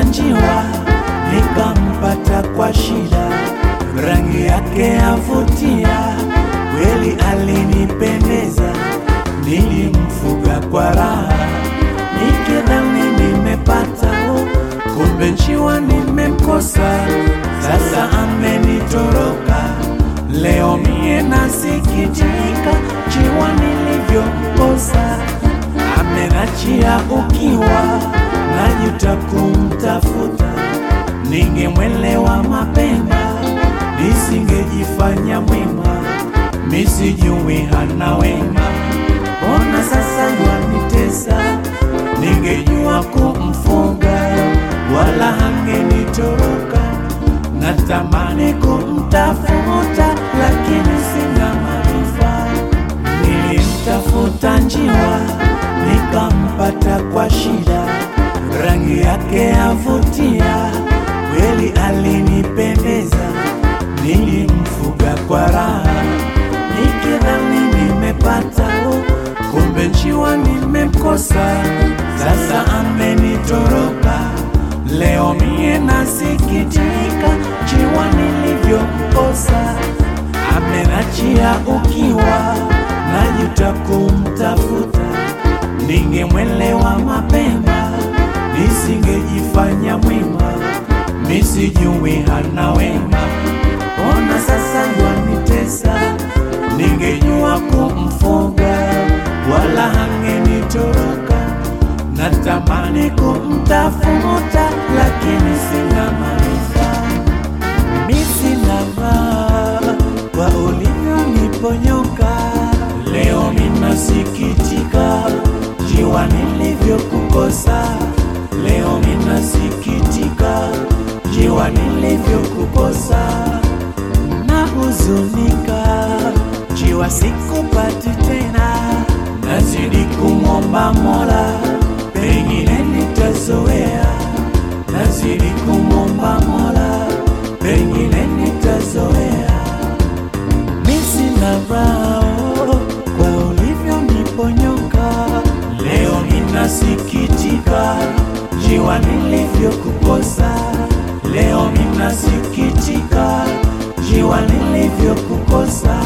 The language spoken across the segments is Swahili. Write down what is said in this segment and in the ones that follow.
njiwa, nikampata kwa shida, rangi yake yavutia, kweli alinipendeza, nilimfuga kwa raha, nikidhani nimepata, kumbe njiwa nimemkosa, sasa amenitoroka. Leo mie nasikitika, njiwa nilivyomkosa, amenachia ukiwa, najuta kumtafuta, ningemwelewa mapema, nisingejifanya mwema, misijui hana wema, mbona sasa yanitesa, ningejua kumfunga, wala hangenitoroka, natamani kumtafuta, lakini sina maarifa, nilimtafuta njiwa, nikampata kwa shida, rangi yake yavutia, kweli alinipendeza, nilimfuga kwa raha, nikidhani nimepata, kumbe njiwa nimemkosa, sasa amenitoroka. Leo mie nasikitika, njiwa nilivyomkosa, amenachia ukiwa, najuta kumtafuta, ningemwelewa mapema, nisingejifanya mwema, misijui hana wema, ona sasa yanitesa, ningejua kumfunga, wala hangenitoroka, natamani kumtafuta, lakini sina maarifa, mi sina raha kwa ulivyoniponyoka. Leo minasikitika, jiwa nilivyokukosa. Leo minasikitika, jiwa nilivyokukosa. Nahuzunika, jiwa sikupati tena, nazidi kumwomba Mola, pengine nitazoea. Nazidi kumwomba Mola, pengine nitazoea. Mi sina raha kwa ulivyoniponyoka. Leo ninasikitika, jiwa nilivyokukosa. Leo ninasikitika, jiwa nilivyokukosa.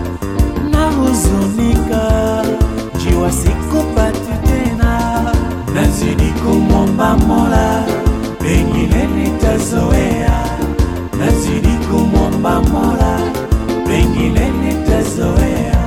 Nahuzunika, jiwa sikupati tena, nazidi kumwomba Mola, pengine nitazoea. Nazidi kumwomba Mola, pengine nitazoea.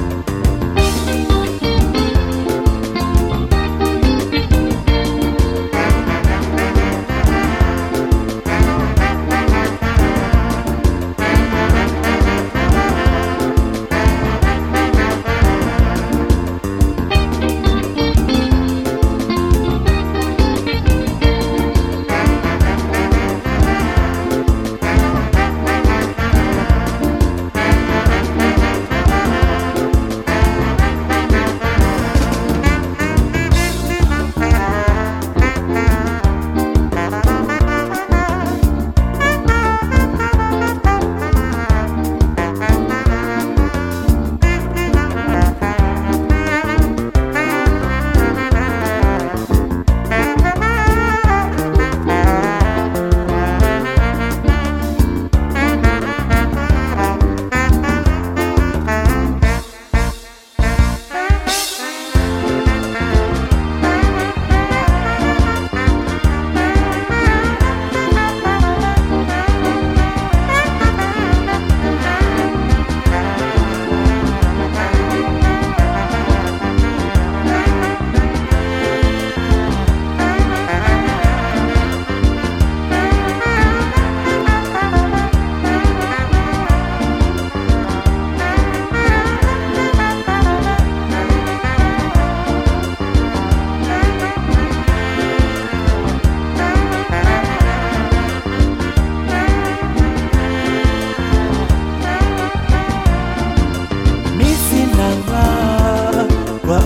Mi sina raha kwa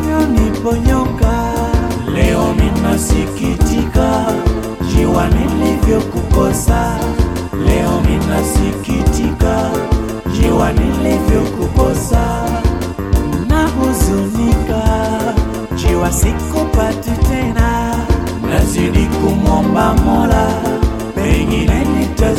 ulivyoniponyoka. Leo minasikitika, jiwa nilivyokukosa. Leo minasikitika, jiwa nilivyokukosa. Nahuzunika, jiwa sikupati tena, nazidi kumwomba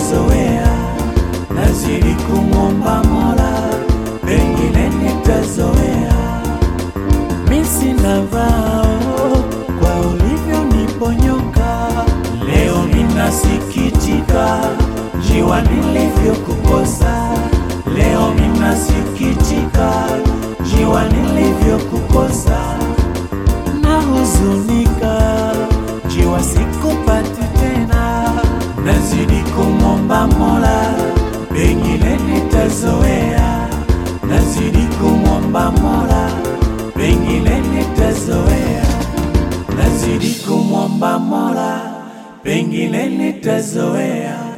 nitazoea, nazidi kumwomba Mola, pengine nitazoea. Mi sina vao kwa ulivyoniponyoka, leo minasikitika jiwa nilivyokukosa, leo minasikitika jiwa nilivyokukosa, nahuzunika jiwa sikupati tena, nazidi kumwomba Mola, pengine nitazoea, nazidi kumwomba Mola, pengine nitazoea, nazidi kumwomba Mola, pengine nitazoea.